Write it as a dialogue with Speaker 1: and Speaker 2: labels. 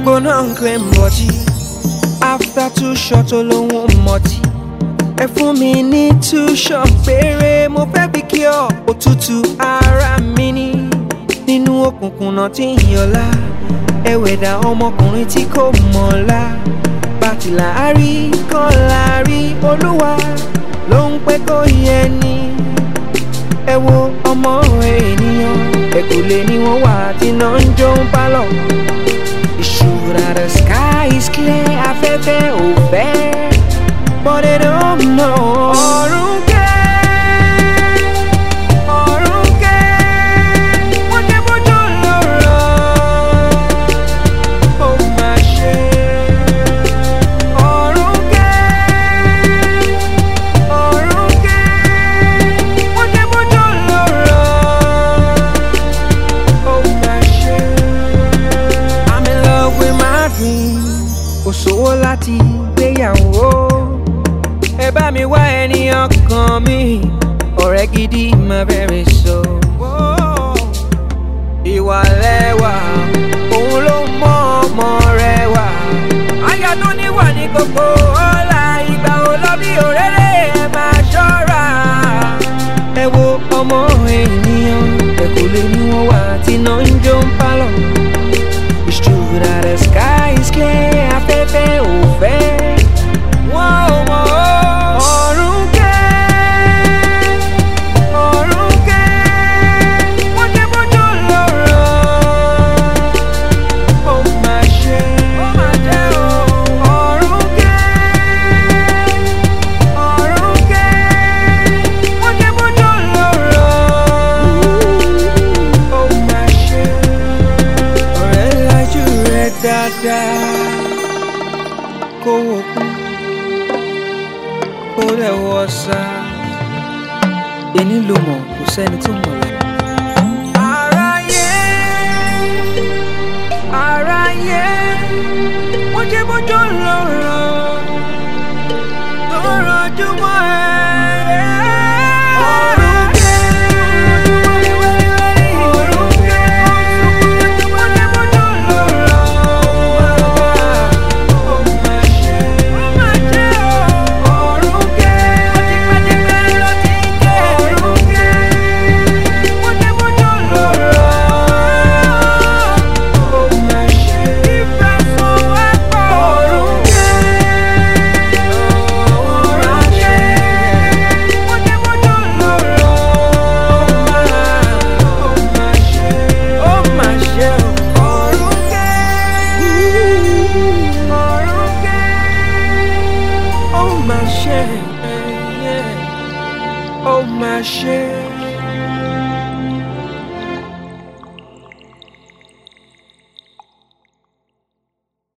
Speaker 1: gbóná ń claim body after two shots olóhùn mọtì ẹ fún mi ní two shots péré mo fẹ́ fi kí ọ òtútù ara mi ní nínú òkùnkùn náà tí ń yọlá ẹwẹ̀dà ọmọkùnrin tí kò mọ̀ọ́lá bàtìlà àrí kan láàrí olúwa ló ń pẹ́ kó yẹ ni ẹ wo ọmọ ènìyàn ẹ̀kúlé ni wọ́n wà tí náà ń jó ń pálọ̀ ìṣúra the sky is clear afẹ́fẹ́ ò fẹ́ but they don't know. ọ̀run kẹ́ ọ̀run kẹ́ wọ́n jẹ́ bójú lọ́rọ̀ ó máa ṣe. ọ̀run kẹ́ ọ̀run kẹ́ wọ́n jẹ́ bójú lọ́rọ̀ ó máa ṣe. I'm in love with my dream kò sówó láti gbéyàwó ẹ bá mi wá ènìyàn kan mi ọ̀rẹ́ gidi máa bẹ̀rẹ̀ sọ. ìwà lẹ́wà òun ló mọ ọmọ rẹ wà. aya tó níwà ní gbogbo ọ̀la ìgbà ò lọ bí òréré ẹ máa ṣọ́ra. ẹ wo ọmọ ènìyàn ẹ kò lè ní wọn wà tí náà ń jó ń pálọ̀. It's true that the sky is clear afẹ́fẹ́ ò fẹ́. Wọ́n ò mọ̀ ó. Ọ̀run kẹ́, ọ̀run kẹ́, wọ́n jẹ́ bójú lọ́rọ̀. Ó máa ṣe, ó máa jẹ́ o. Ọ̀run kẹ́, ọ̀run kẹ́, wọ́n jẹ́ bójú lọ́rọ̀. Ó máa ṣe, ọ̀rẹ́ lajú rẹ̀ dáadáa kó wò kún kó rẹ̀ wọ́ sá. Èní ló mọ̀ kò sẹ́ni tó mọ̀ la. Aráyé aráyé wọ́n jẹ́ bójú lọ́rọ̀ lọ́rọ̀ jùmọ̀ ẹ̀. Ọ̀run kẹ́, ọ̀run kẹ́, wọ́n jẹ́ bójú lọ́rọ̀. Ó máa ṣe, ó máa ṣe o. Ọ̀run kẹ́, tipẹ́tipẹ́ ló ti kẹ́. Ọ̀run kẹ́, wọ́n jẹ́ bójú lọ́rọ̀. Ó máa ṣe, ìfẹ́ sọ wá pọ̀. Ọ̀run kẹ́, ọ̀run kẹ́, wọ́n jẹ́ bójú lọ́rọ̀. Ó máa ṣe, ó máa ṣe o. Ọ̀run kẹ́, ọ̀run kẹ́, ó máa ṣe, ó máa ṣe.